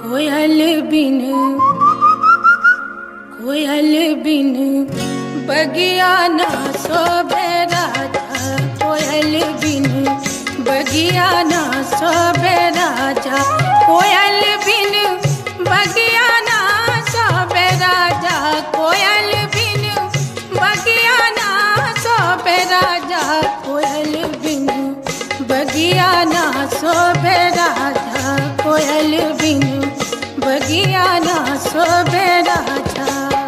कोयल बिन कोयल बिन बगिया ना सोबे राजा कोयल बिन बगिया ना सोबे राजा कोयल बिन बगिया ना सोबे राजा कोयल बिन बगिया ना सोबे राजा कोयल बिन बगिया ना सोबे राजा कोयल बिन बगिया ना सोबे राजा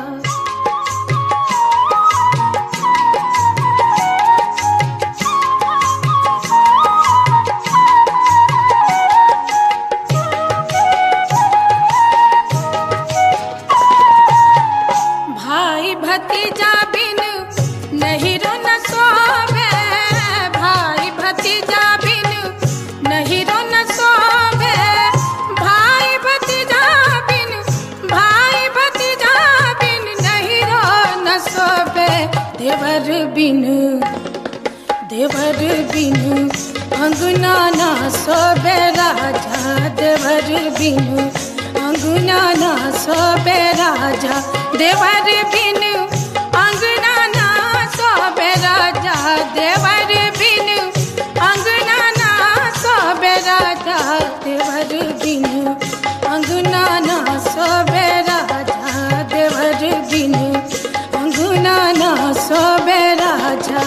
भाई भतीजा बिन नहीं रो न सोवे भाई भतीजा बिन नहीं रो न सोवे भाई भतीजा बिन भाई भतीजा बिन नहीं रो न सोवे देवर बिन देवर बिन अंगना ना सोबे राजा देवर बिन अंगना ना सोबे राजा देवर बिन अंगना ना सोबे राजा देवर बिन अंगना ना सोबे राजा देवर बिन अंगना ना सोबे राजा देवर बिन अंगना ना सोबे राजा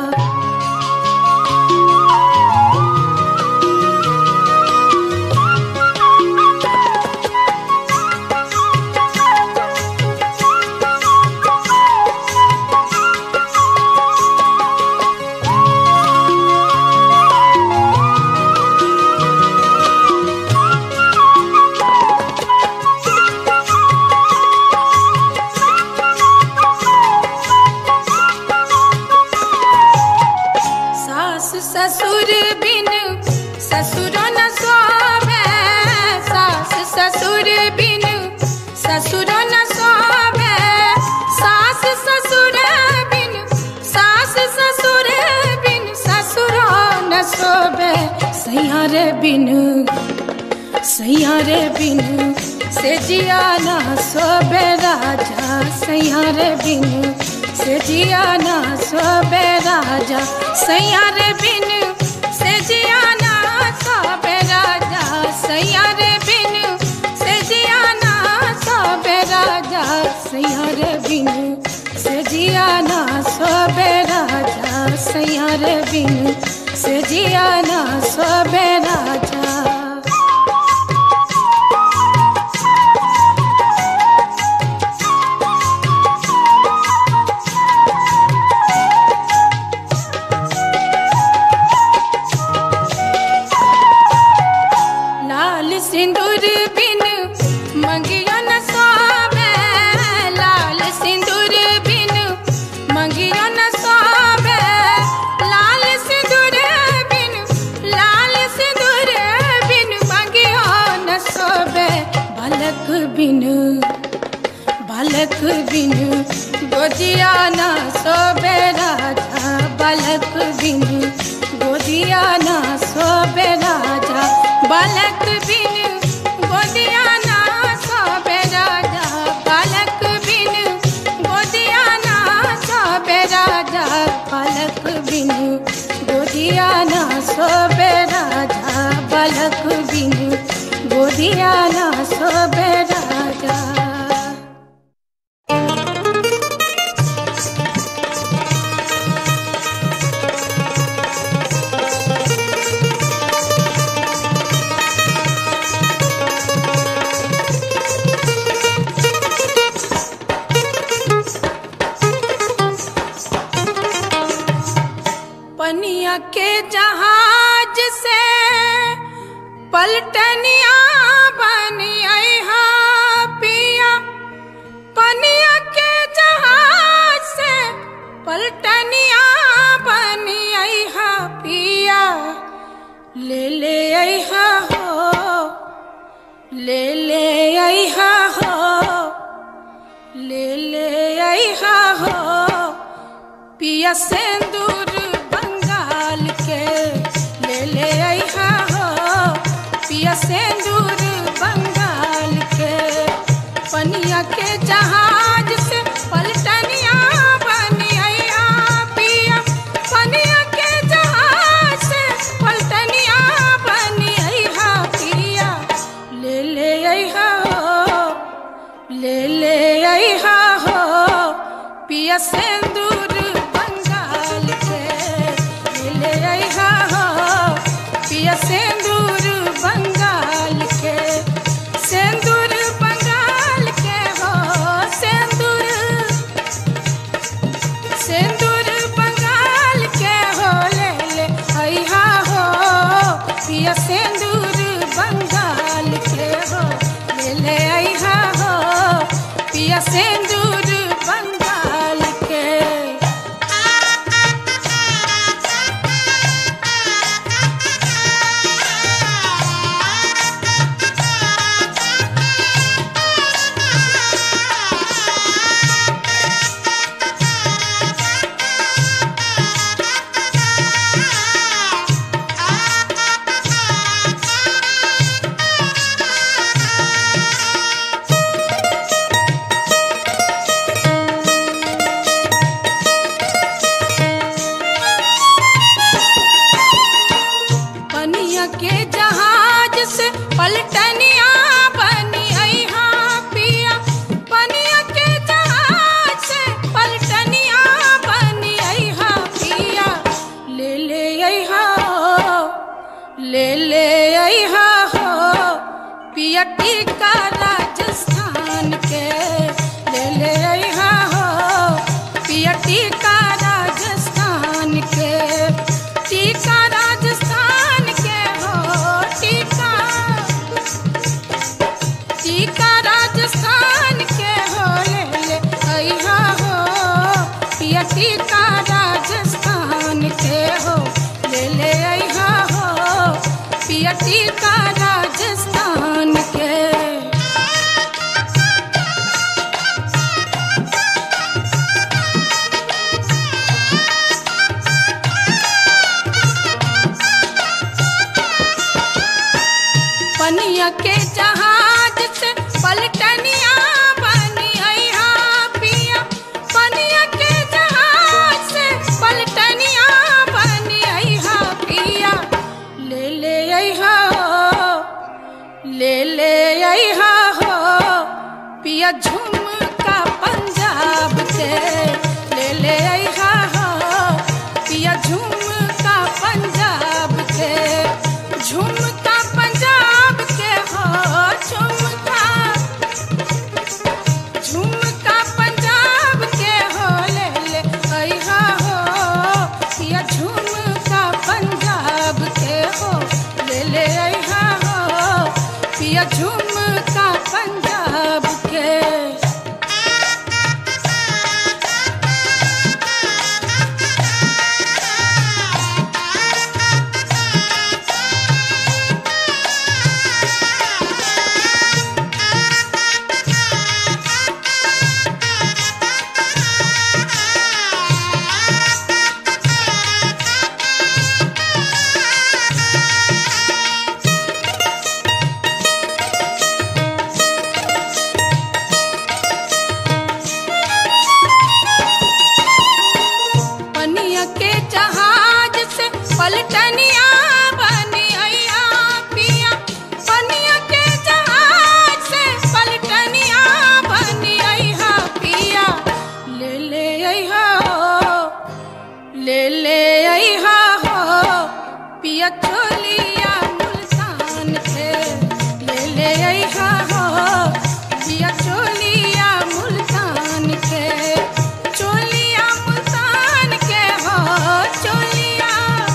सास ससुर बिन ससुर न सोवे सास ससुर बिन ससुर न सोवे सास ससुर बिन सास ससुर बिन ससुर न सोवे सैयार बिन सैयार बिन से जिया ना सोबे राजा सैयार बिन से जिया ना सोबे राजा सैयार बिन से जिया ना सोबे राजा सैयार बिन से जिया ना सोबे राजा सैयार बिन से जिया ना सोबे राजा सैयार बिन से जिया ना सोबे राजा लाल सिंदूर बिन मंगियो न सोवे लाल सिंदूर बिन मंगियो न सोवे लाल सिंदूर बिन लाल सिंदूर बिन मंगियो न सोवे बालक बिन बालक बिन गोजिया न सोबे राजा बालक बिन गोदिया न सोबे राजा बालक बिन गोदिया न सोबे राजा बालक बिन गोदिया न सोबे राजा बालक बिन गोदिया न सोबे राजा बालक बिन गोदिया न सोबे राजा पनिया के जहाज से पलटनिया बनी हा पिया पनिया के जहाज से पलटनिया बनी हा पिया ले ले हा हो ले ले हा हो ले ले हा हो पिया सिंदूर बंगाल के ले ले अहा हो पिया सिंदूर बंगाल ले ले अहा हो पिया सिंदूर बंगाल के ले ले अहा हो पिया सिंदूर बंगाल के सिंदूर बंगाल के हो सिंदूर सिंदूर बंगाल के हो ले ले अहा हो पिया सिंदूर बंगाल के हो ले ले अहा हो पिया सिंदूर बंगाल के पनिया के जहाज से पलटनिया बनी अहा पिया पनिया के जहाज से पलटनिया बनी अहा पिया ले ले अहा हो ले ले अहा हो पिया टीका राजस्थान के ले ले अहा हो पिया टीका राजस्थान के टीका राजस्थान के हो टीका टीका राजस्थान के हो ले ले अहा हो पिया टीका राजस्थान के हो ले ले अहा हो पिया टीका राजस्थान के पनिया के जहाज से पलटनिया बनी अहा पिया पनिया के जहाज से पलटनिया बनी अहा पिया ले ले अहा हो ले ले अहा हो पिया झुमका पंजाब के ले ले अहा हो पिया झुमका पंजाब के झुमका पंजाब के हो झुमका झुमका पंजाब के हो ले ले अहा हो पिया झुमका पंजाब के हो ले ले अहा हो पिया झुमका पंजाब के पनिया के जहाज से पलटनिया बनी अहा पिया पनिया के जहाज से पलटनिया बनी अहा पिया ले ले अहा हो ले ले अहा हो पिया चोलिया मुल्तान के ले ले अहा हो पिया चोलिया मुल्तान के चोलिया मुल्तान के हो चोलिया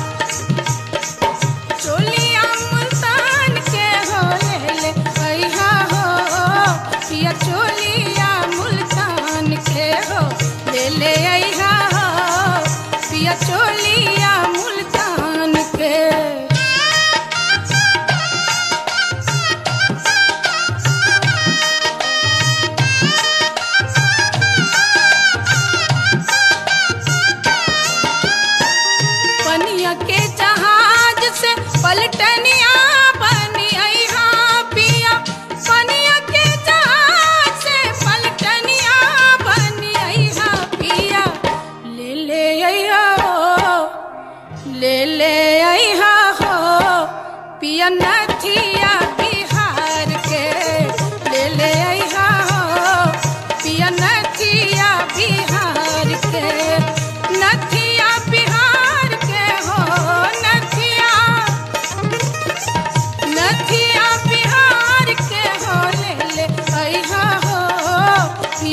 चोलिया मुल्तान के हो ले ले अहा हो पिया चोलिया मुल्तान के हो ले ले अहा हो पिया चोलिया मुल्तान के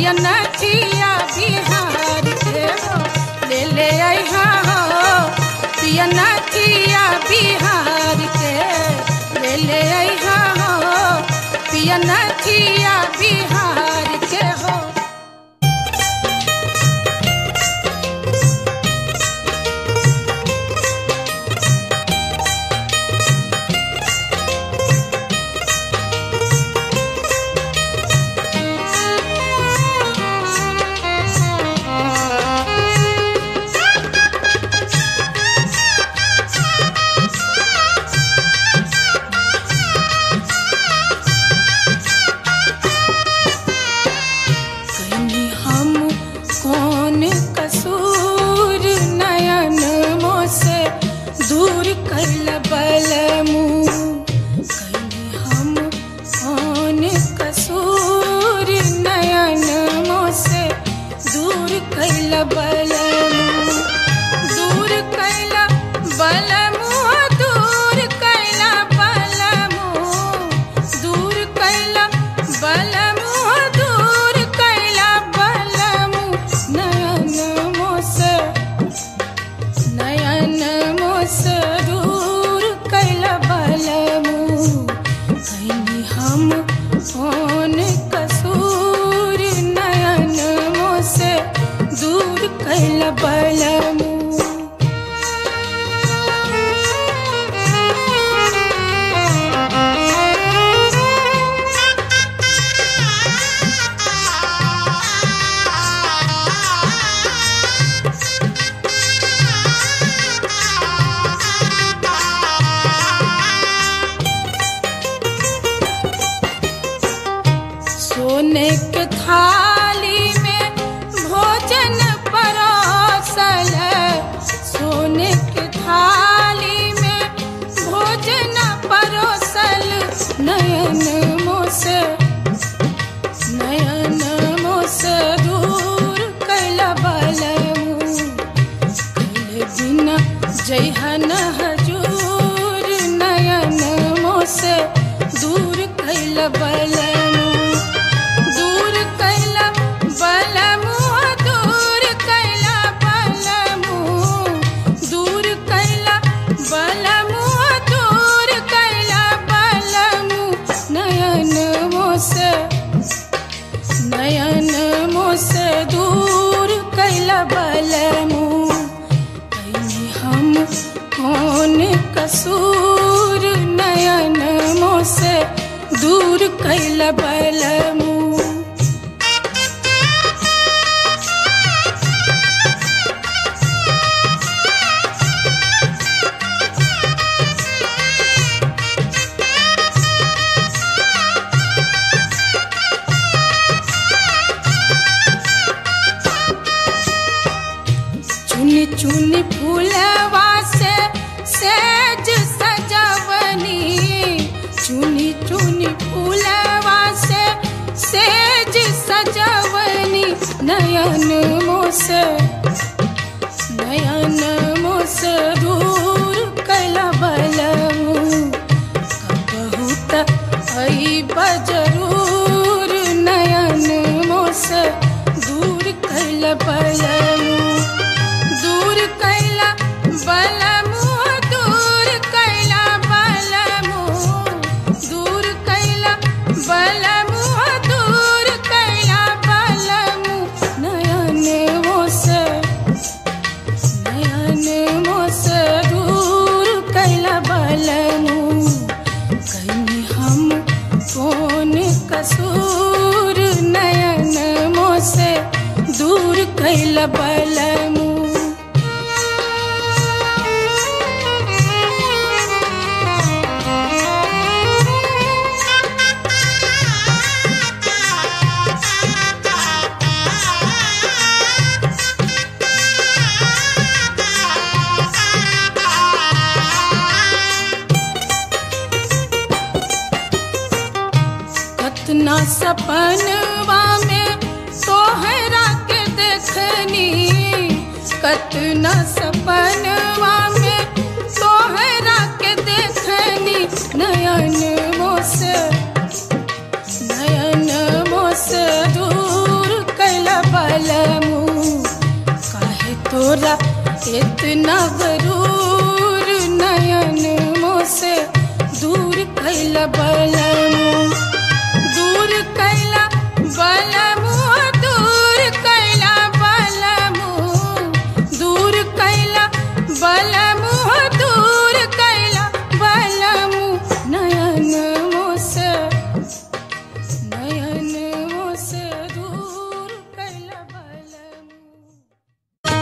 पिया नथिया बिहार के हो ले ले अइहा हो पिया नथिया बिहार के ले ले अइहा हो पिया नथिया बिहार के हो कहीं हम कौन कसूर नयन मोसे दूर कैल बलमू कहीं हम कौन कसूर नयन मोसे दूर कैल बलमू दूर कैल बलमू दूर कैल बलमू दूर कैल बलमू दूर कैल बलमू नयन मोसे नयन मोस दूर कैल बलमू कहीं हम कौन कसूर नयन मोसे दूर कैल बलमू सोने के थाली में भोजन परोसल सोने के थाली में भोजन परोसल नयन मोस नयन मोस दूर कैल बलमू कैल बिना जैहन हजूर नयन मोस दूर कैल बलमू दूर कैला बलमू दूर कैला बलमू दूर कैला बलमू दूर कैला बलमू नयन मोस नयन मोस दूर कैला बलमू कहीं हम कौन कसूर नयन मोस दूर कैल बलमू चुनी चुनी फूलवा से सेज सजवनी चुनी चुनी फूलवा से सेज सजवनी नयन मोस नयन मोस दूर कैला बलमू बहुत आई बजरूर नयन मोस दूर कैल बलमू दूर कैला बलमू दूर कैला बलमू दूर कैला बलमू दूर कैला बलमू नयन मोस नयन मोस दूर कैला बलमू कहीं हम कौन कसूर नयन मोसे दूर कैल बलमू कतना सपनवा में तोहरा के देखनी कतना सपनवा में तोहरा के देखनी नयन मोस नयन मोस दूर इतना गरूर नयन मोसे दूर कैला बलमु दूर कैला बलमु दूर कैला बलमु दूर कैला बलमु दूर कैला बलमु नयन मोसे नयन मोसे दूर कैला बलमु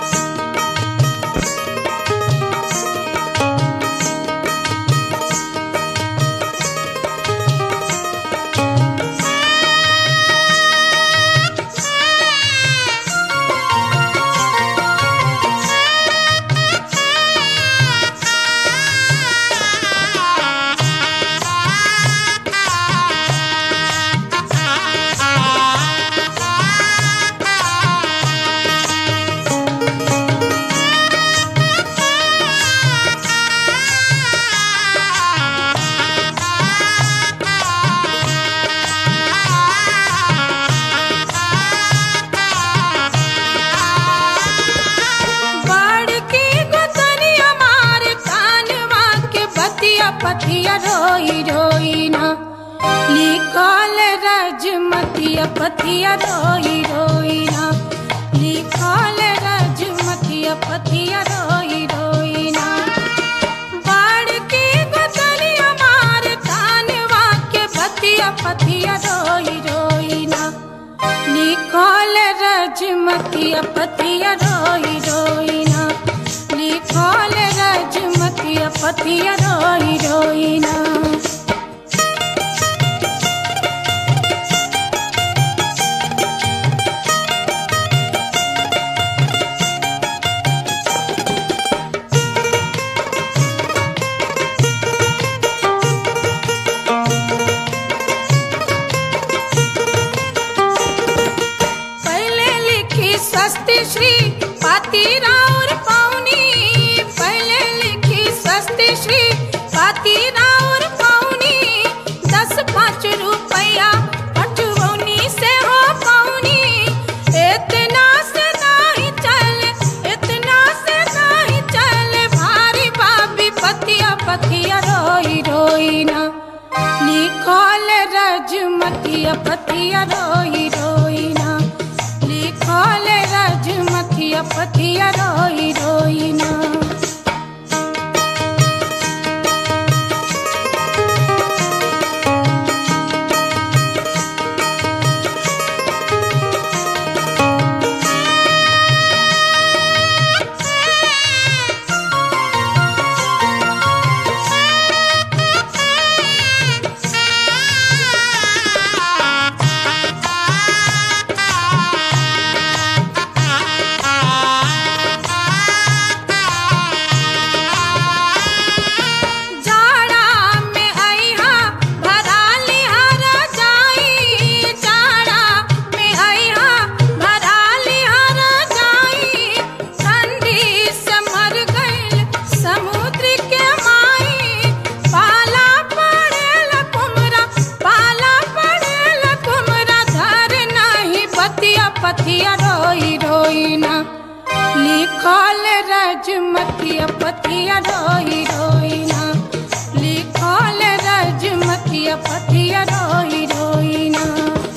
बाढ़ की गोतनिया मार कानवा के बतिया पतिया रोई रोई ना लिखल रजमतिया पतिया रोई रोई ना लिखल रजमतिया पतिया रोई रोई ना बाढ़ की गोतनिया मार कानवा के बतिया पतिया रोई रोई ना लिखल रजमतिया पतिया रोई रोई ना लिखल रजमतिया पतिया रोई रोई ना पहले लिखी स्वस्ति श्री पाती राउर पौनी पहले लिखी स्वस्ति श्री पाती राउर पौनी दस पाँच रुपया पटवनी से हो पौनी इतना से नहीं चल इतना से नहीं चल भारी बाबी पतिया पतिया रोई रोई ना लिखल रजमतिया पतिया रोई रोई ना लिखल रजमतिया पतिया रोई रोई ना जाड़ा में आईहा भरा लिहारा जाई जाड़ा में आईहा भरा लिहारा जाई ठंडी से मर गइल समुद्र के माई पाला पड़ेला कुमरा पाला पड़ेला कुमरा धर नहीं बतिया पतिया रोई रोई ना लिखल रजमतिया पतिया रोई रोई ना लिखल रजमतिया पतिया रोई रोई ना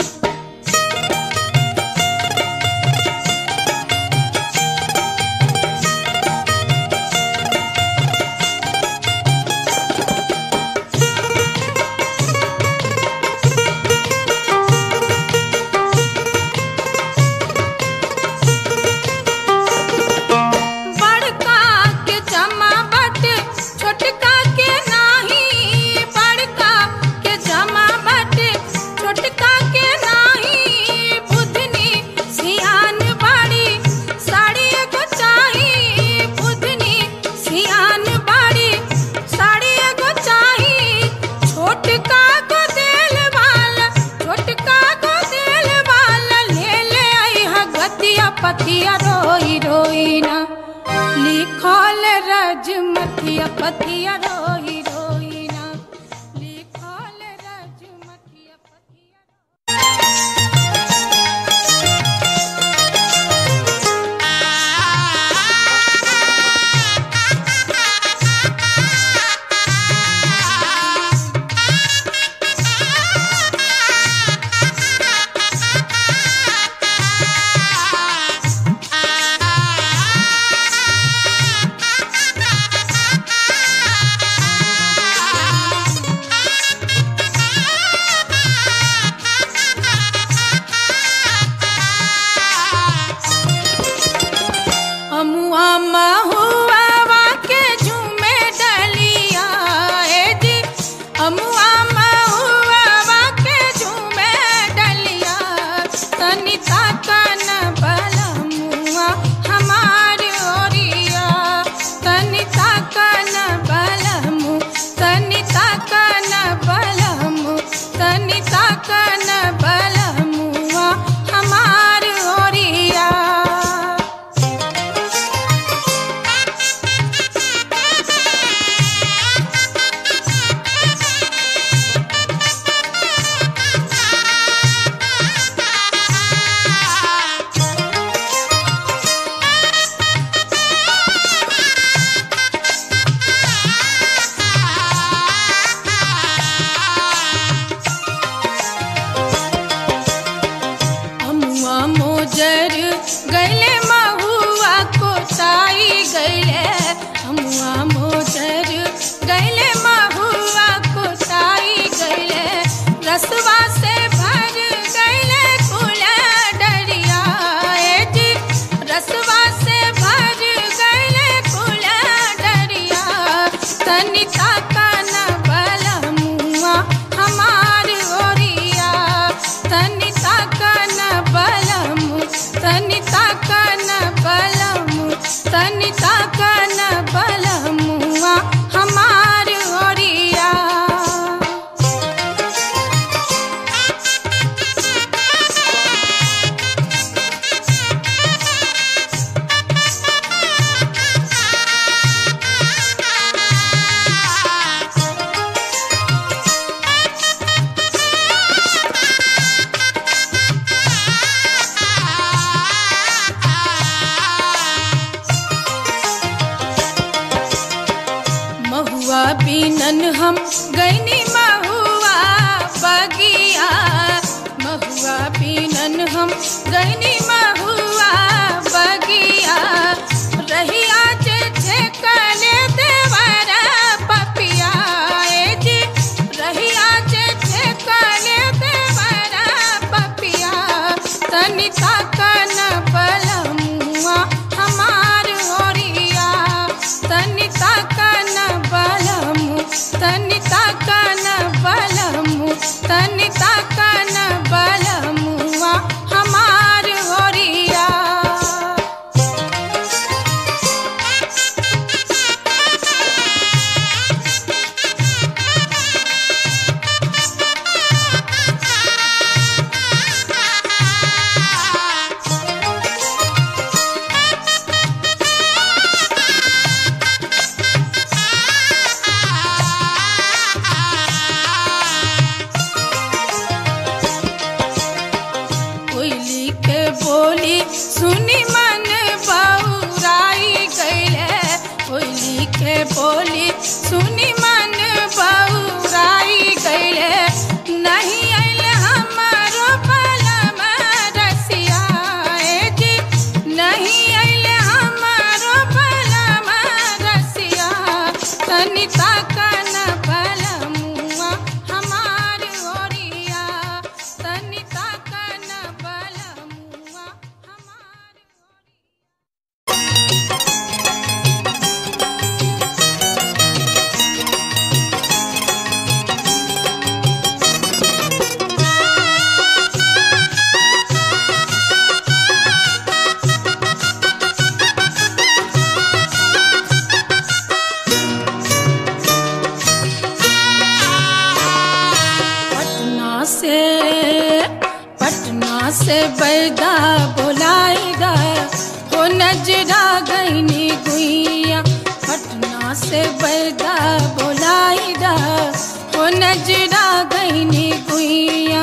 बड़का के जमा बट छोटका के नाही बड़का के जमा बट छोटका के नाही बुधनी सियान बाड़ी साड़ी एगो चाही बुधनी सियान बाड़ी साड़ी एगो चाही छोटका को दिल वाला छोटका को दिल वाला ले ले आई हा गतिया पतिया रोई रोई ना लिखल रजमतिया पतिया रोई रोई ना लिखल रजमतिया पतिया रोई तनिता कन बलमुआ हमार ओरिया अमुआ मोजर गैले महुआ कोताई गैले अमुआ मोजर गैले महुआ कोताई गैले रसवा से भर गैले कुला डरिया ए जी रसवा से भर गैले कुला डरिया तनिता कन बलमुआ हमार ओरिया तनिता कन बलमु तनिता कन बलमु तनिता कन बलमुआ हमार ओरिया महुआ बीनन हम गैनी महुआ बगिया महुआ बीनन हम गैनी महुआ बगिया रहिया जे ठेकले देवर पपिया ए जी रहिया जे ठेकले देवर पपिया तनिता कन बलमुआ हमार ओरिया तनिता कन बलमु तनिता कन बलमु तनिता कन बलमुआ हमार ओरिया कोयली के बोली सुनी मन बौराई गैले कोयली के बोली सुनी मन बौराई गैले नहीं आइल हमारो बलम रसिया ए जी नहीं आइल हमारो बलम रसिया तनिता कन बलमुआ हमार ओरिया तनिता कन बलमुआ हमार ओरिया पटना से पटना से बैदा बोलाएगा हो नजरा गईनी गुइया पटना से बैदा बोलाएगा हो नजरा गईनी गुइया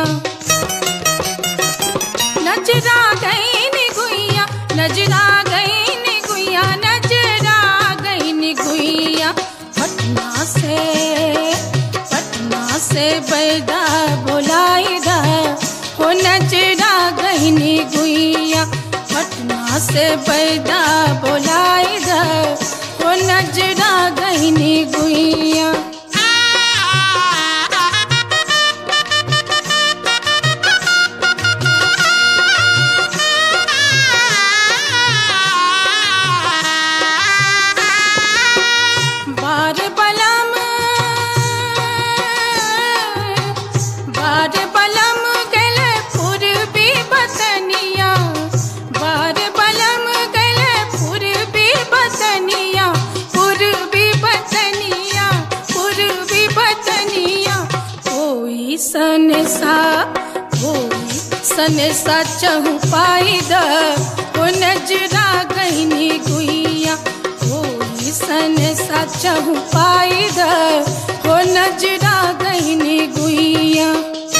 नजरा गईनी गुइया नजरा गईनी गुइया नजरा गईनी गुइया पटना से पटना से बैदा बोलाएगा हो नजरा गईनी गुइया पटना से बैदा बोलाएगा हो नजरा गईनी गुइया बार बलम बार बलम गले पूर्वी बतनिया बार बलम गले पूर्वी बतनिया पूर्वी बतनिया पूर्वी सनेसा होई सनेसा चहु पाई द ओ नजरा गईनी गुइया होई सनेसा चहु पाई द ओ नजरा गईनी गुइया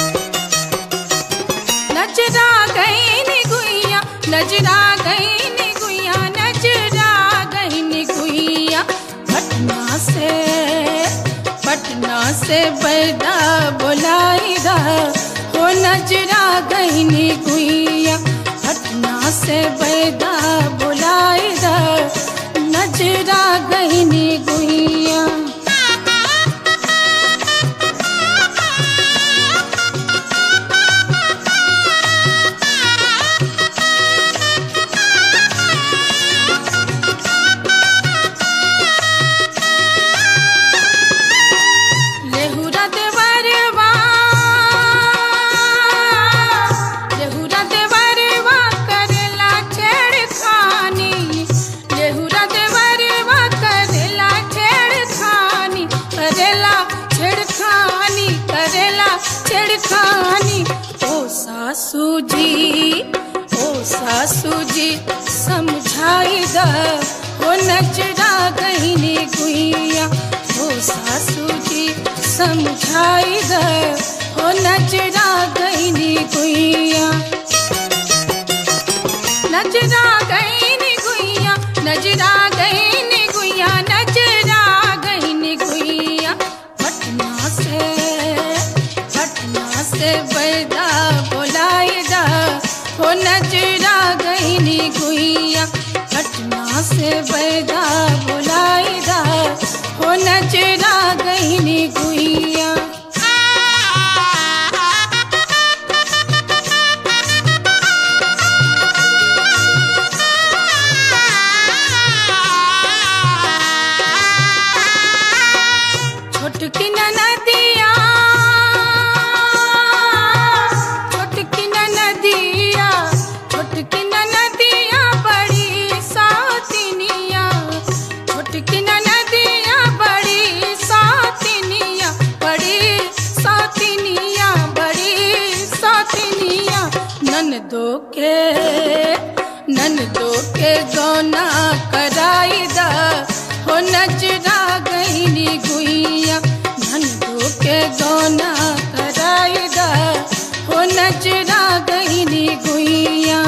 नजरा गईनी गुइया नजरा गईनी गुइया नजरा गईनी गुइया पटना से पटना से बैदा बोलाई दा हो नजरा गईनी गुइया पटना से बैदा बोलाई दा नजरा गईनी गुइया लेहुरा देवरवा लेहुरा देवरवा करेला छेड़खानी लेहुरा देवरवा करेला छेड़खानी करेला छेड़खानी करेला छेड़खानी ओ सासू जी ओ सासू जी समझाई द हो नजरा गईनी गुइया हो सासू जी समझाई द हो नजरा गईनी गुइया नजरा गईनी गुइया नजरा गईनी गुइया नजरा गईनी गुइया पटना से पटना से बैदा बोलाई दा हो नजरा गईनी गुइया पटना से बैदा बोलाई दा हो नजरा गईनी गुइया छोटकी नदिया छोटकी नदिया छोटकी नदिया बड़ी सातिनिया छोटकी नदिया बड़ी सातिनिया बड़ी सातिनिया बड़ी सातिनिया ननदो के ननदो के गौना कराई दा हो नजरा गईनी गुइया ननदो के गौना कराई दा हो नजरा गईनी गुइया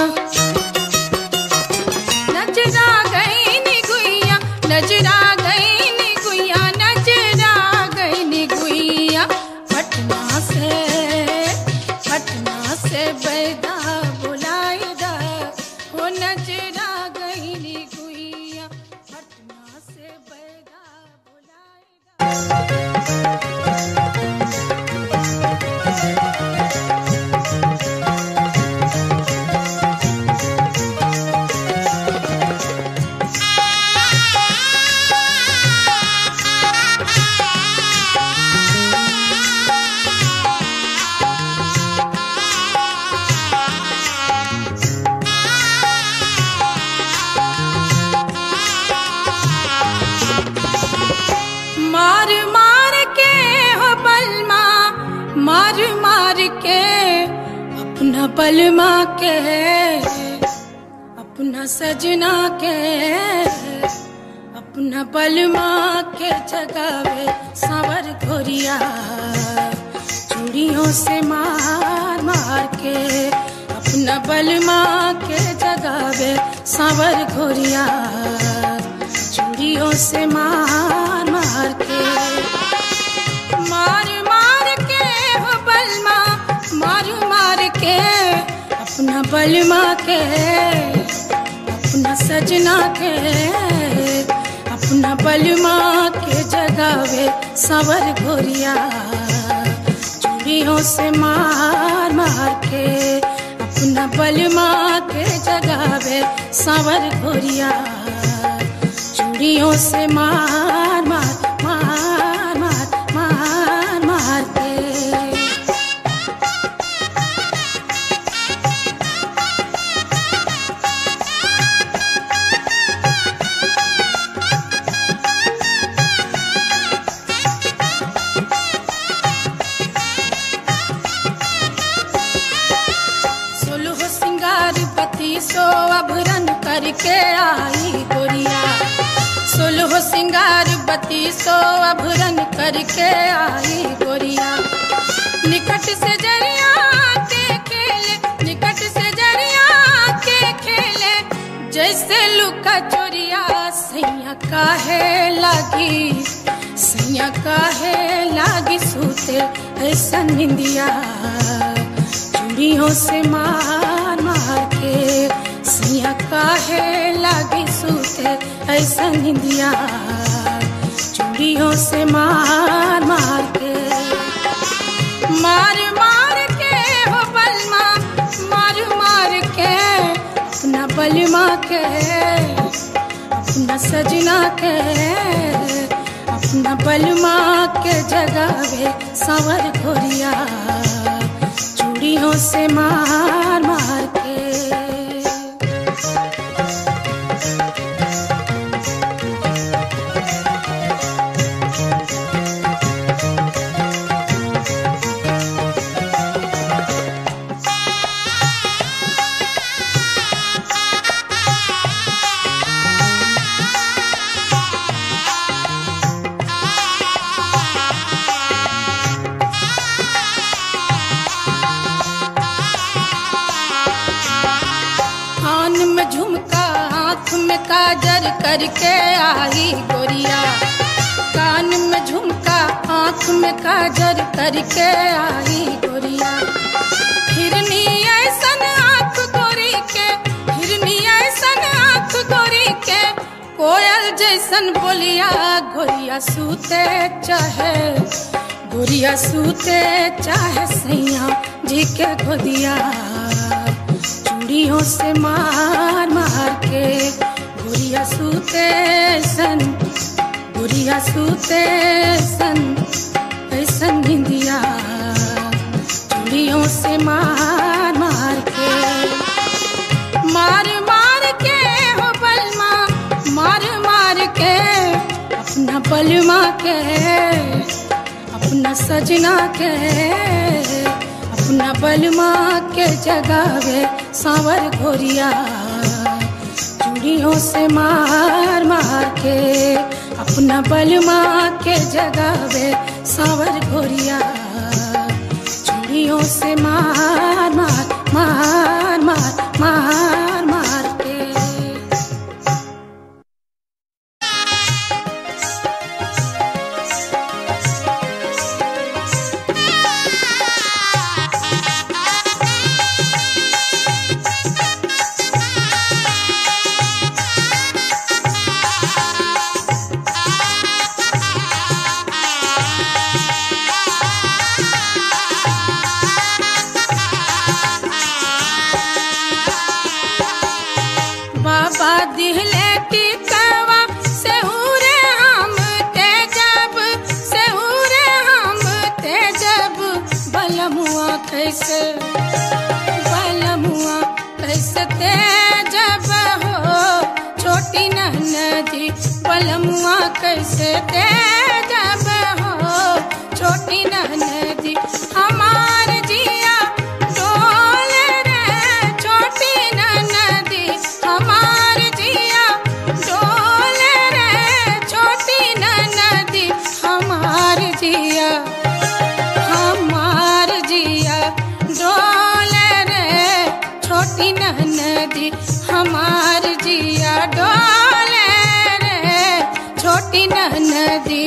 नजरा गईनी गुइया नजरा गईनी गुइया नजरा गईनी गुइया पटना से पटना से बैदा बुलाई दा हो नजरा गईनी गुइया पटना से बैदा बुलाई दा मार मार के हो बलमा मार मार के अपना बलमा के अपना सजना के अपना बलमा के जगावे सावर घोरिया चूड़ियों से मार मार के अपना बलमा के जगावे सावर घोरिया चूड़ियों से मार मार के मार मार के हो बलमा मार मार के अपना बलमा के अपना सजना के अपना बलमा के जगावे सवर घोरिया चूड़ियों से मार मार के अपना बलमा के जगावे सवर घोरिया चूड़ियों से मार मार मार मार मार मार के बत्तीसो अभरन करके आई गोरिया सुलह सिंगार बत्तीसो अभरन करके आई गोरिया निकट से जरिया के खेले निकट से जरिया के खेले जैसे लुका चोरिया सैया काहे लागी सैया काहे लागी सूते ऐसा निंदिया चूड़ियों से मार मार के सैया काहे लागी सूते ऐसा निंदिया चूड़ियों से मार मार के मार मार के हो बलमा मार मार के अपना बलमा के अपना सजना के अपना बलमा के जगावे सावर घोरिया चूड़ियों से मार मार के कान में झुमका आँख में काजर करके आई गोरिया कान में झुमका आँख में काजर करके आई गोरिया हिरनी ऐसन आँख गोरी के हिरनी ऐसन आँख गोरी के कोयल जैसन बोलिया गोरिया सूते चाहे गोरिया सूते चाहे सैया जी के गोदिया चूड़ियों से मार मार के गुड़िया सूते सन गुड़िया सूते सन ऐसन निंदिया चूड़ियों से मार मार के मार मार के हो बलमा मार मार के अपना बलमा के अपना सजना के अपना बलमा के जगावे सांवर घोरिया चूड़ियों से मार मार के अपना बलमा के जगावे सांवर घोरिया चूड़ियों से मार मार मार मार मार मार के बाबा दिहले टिकवा से उरे हम ते जब से उरे हम ते जब बलमुआ कैसे बलमुआ कैसे ते जब हो छोटी नदी बलमुआ कैसे ते जब हो छोटी नदी हमार जिया डोले रे छोटी नदी हमार जिया डोले रे छोटी नदी हमार जिया हमार जिया डोले रे छोटी नदी हमार जिया डोले रे छोटी नदी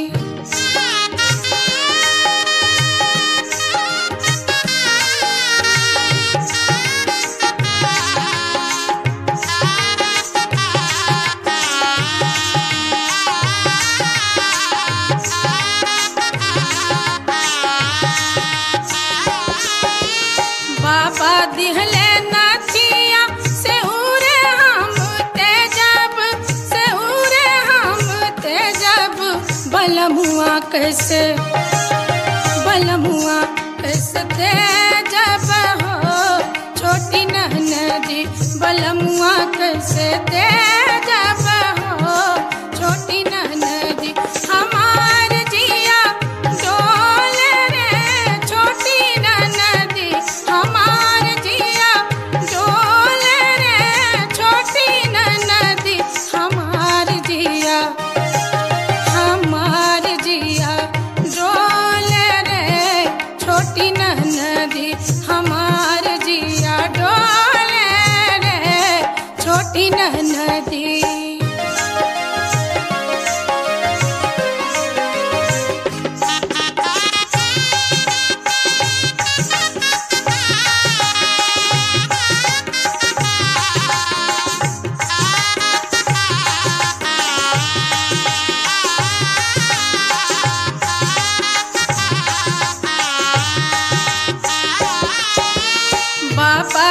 बाबा दिहले नाचिया से उरे हम ते जब से उरे हम ते जब बलमुआ कैसे बलमुआ कैसे ते जब हो छोटी नदी बलमुआ कैसे ते जब हो छोटी नदी हमार जिया डोले रे छोटी नदी हमार जिया डोले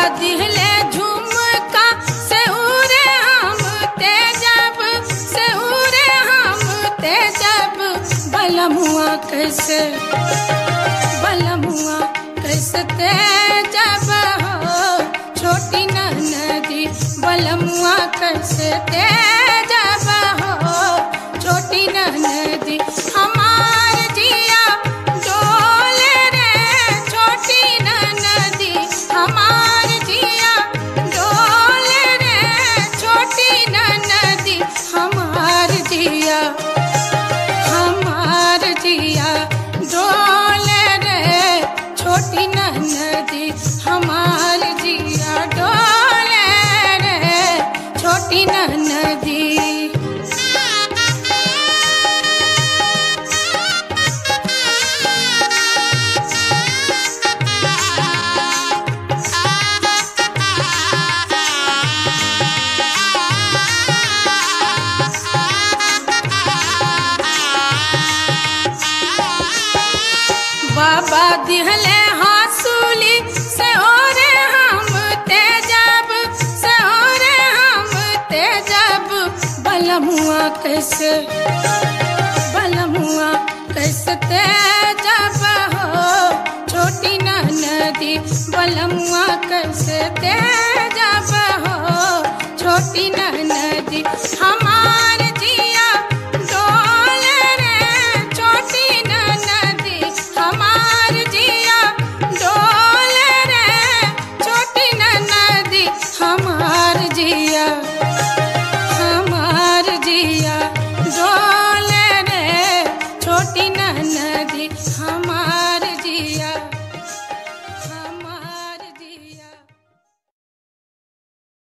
दिहले झुमका से उरे हम ते जब से उरे हम ते जब बलमुआ कैसे बलमुआ कैसे ते जब हो छोटी नदी बलमुआ कैसे ते जब हो छोटी नदी हमार जिया डोले रे छोटी नदी हमार जिया डोले रे छोटी नदी हमार जिया हमार जिया डोले रे छोटी नदी हमार जिया डोले रे छोटी नदी बाबा दिहले हासूली से ओरे हम ते जब से ओरे हम ते जब बलमुआ कैसे बलमुआ कैसे ते जब हो छोटी नदी बलमुआ कैसे ते जब हो छोटी नदी हम